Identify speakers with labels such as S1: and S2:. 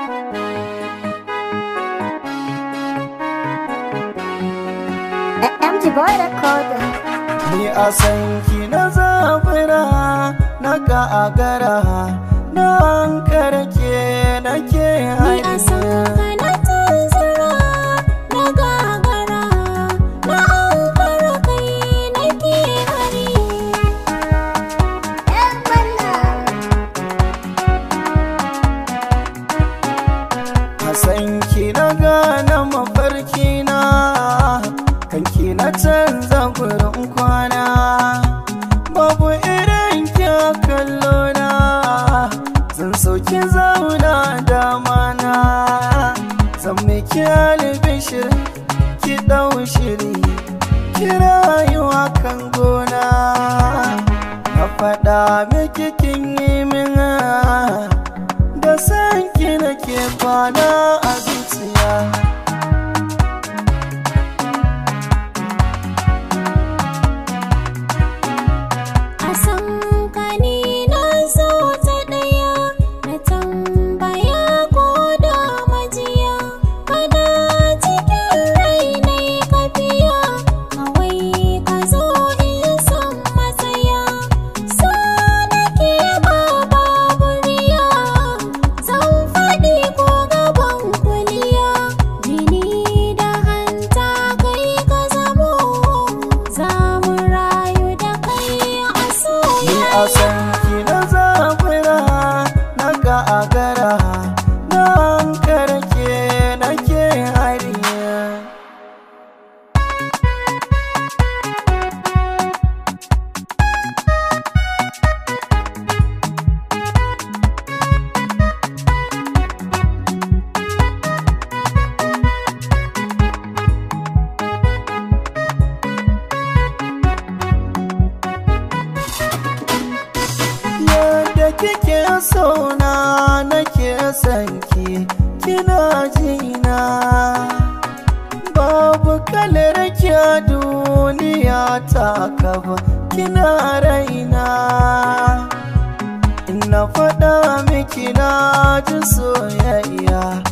S1: MG Boy Recorder.
S2: Ni a san ki na zabura na gagara na hankara ke nake
S3: Ni a san
S2: hanya
S3: ka na tunzura na gagara na ankara kai nake hari
S1: ‘Yan manna.
S2: a san ki na gane mafarki na kanki na canza gurin kwana babu irin kya kallo na zan sauki zauna dama na zan miki albishir ki dau shiri ki rayuwa kan gona na faɗa miki kin yi min da san ki nake kwana a zuciya
S3: a san ka ni na zo ta ɗaya na tambaya ko da majiya kana cikin rai na kafiya kawai ka zo in san matsaya so nake ba babu riya zan faɗi ko gaban kuliya jini da hanta kai ka zamo za mu rayu da kai a
S2: ni a
S3: soyayya
S2: san ki na zabura na gagara na hankara ke nake hariya yadda kike sona nake sanki kina jina babu kalar kya duniya ta kaba kina raina ina faɗa miki na ji soyayya